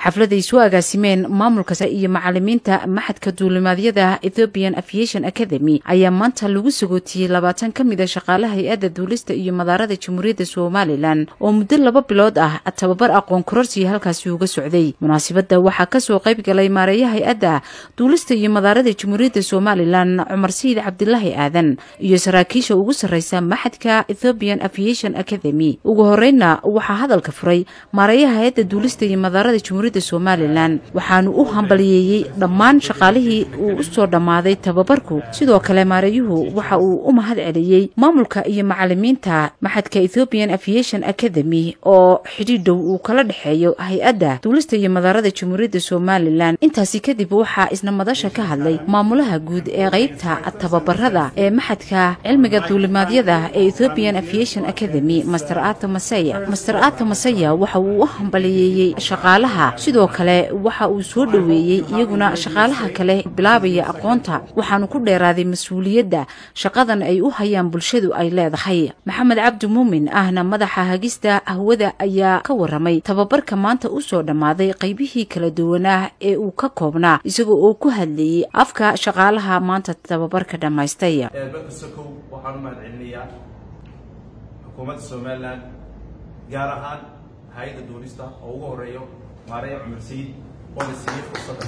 xafladay soo agaasimeen maamulka iyo macalimiinta maxadka duulimaadyada ethiopian aviation academy ayaa maanta lagu sagootiyey labaatan ka mid a shaqaalaha hay-adda duulista iyo madaarada jamhuuriyadda somalilan oo muddo laba bilood ah tababar aqoon kororsiya halkaasi uga socday munaasibadda waxaa kasoo qayb galay maareeya hay-adda duulista iyo madaarada jamhuuriyadda somalilan cumar sayid cabdilaahi aadan iyo saraakiisha ugu sarreysa maxadka ethiopian aviation academy ugu horreynna waxaa hadalka furay maareeyaha hay-adda duulista iyo madaarada jamhuuriyadda somalilan waxaanu u hambaliyeeyey dhammaan shaqaalihii uu u soo dhammaaday tababarku sidoo kale maareeyuhu waxa uu u mahad celiyey maamulka iyo macalimiinta maxadka ethiopian aviation academy oo xidhiidh dhow uu kala dhexeeyo hay-adda duulista iyo madaarada jamhuuriyadda somalilan intaasi kadib waxaa isna madasha ka hadlay maamulaha guud ee qeybta tababarada ee maxadka cilmiga duulimaadyada ee ethiopian aviation academy master ato masaya master ato masaya waxa uu u hambaliyeeyey shaqaalaha sidoo kale waxa uu soo dhoweeyey iyaguna shaqaalaha kale bilaabaya aqoonta waxaanu ku dheeraaday mas-uuliyadda shaqadan ay u hayaan bulshadu ay leedahay maxamed cabdi muumin ahna madaxa hagista hawada ayaa ka waramay tababarka maanta u soo dhammaaday qaybihii kala duwanaa ee uu ka koobnaa isagoo oo ku hadlayey afka shaqaalaha maanta tababarka dhammaystay dalka sokow waxaan u mahad celinayaa xukuumadda somalilan gaar ahaan hay-adda duulista oo ugu horeeyo maareya cumar sayid oo la siiyey fursadda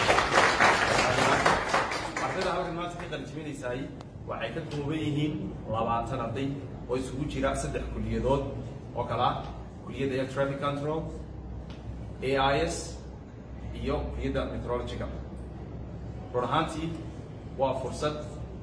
ardayda halkan maanta ka qalijibinaysaay waxay ka kooban yihiin labaatan arday oo isugu jira saddex kuliyadood oo kale ah kuliyadda air traffic control a i s iyo kuliyadda metrologica run ahaantii waa fursad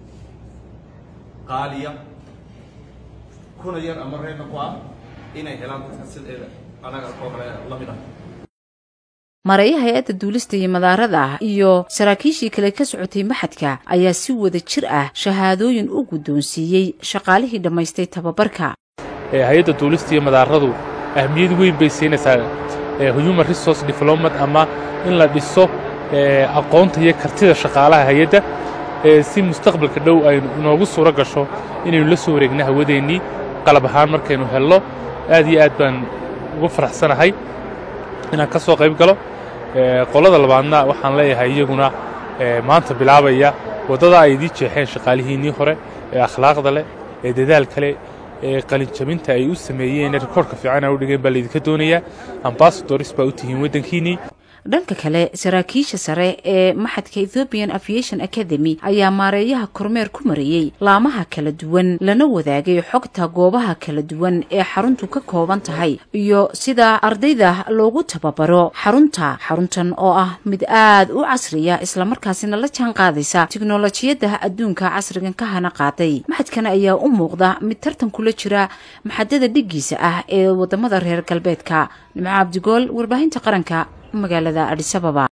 qaaliya kuna yar ama reerna ku ah inay helaan dadka sideeda anaga oo kale la mid ah maareeyaha hay-adda duulista iyo madaarada iyo saraakiishii kale ka socotay maxadka ayaa si wada jir ah shahaadooyin u guddoonsiiyey shaqaalihii dhammaystay tababarka hay-adda duulista iyo madaaradu ahmiyad weyn bay siinaysaa human resource development ama in la dhiso aqoonta iyo kartida shaqaalaha hay-adda si mustaqbalka dhow aynu inoogu suuro gasho inaynu la soo wareegno hawadeennii qalab ahaan markaynu helno aad iyo aad baan ugu faraxsanahay inaan ka soo qayb galo qolada labaadna waxaan leeyahay iyaguna maanta bilaabaya waddada ay idii jeexeen shaqaalihiinnii hore ee akhlaaqda leh ee dadaalka leh ee qalinjabinta ay u sameeyeen rikoorhka fiican ay u dhigeen baa laydinka doonayaa ambasadoris baa u tihiin waddankiinnii dhanka kale saraakiisha sare ee maxadka ethiopian aviation academy ayaa maareeyaha kormeer ku mariyey laamaha kala duwan lana wadaagay xogta goobaha kala duwan ee xaruntu ka kooban tahay iyo sida ardayda loogu tababaro xarunta xaruntan oo ah mid aad u casriya islamarkaasina la jaan qaadaysa tiknolojiyadda adduunka casrigan ka hana qaaday maxadkan ayaa u muuqda mid tartan kula jira maxadada dhiggiisa ah ee wadamada reer galbeedka nimco cabdigool warbaahinta qaranka magaalada adhisababa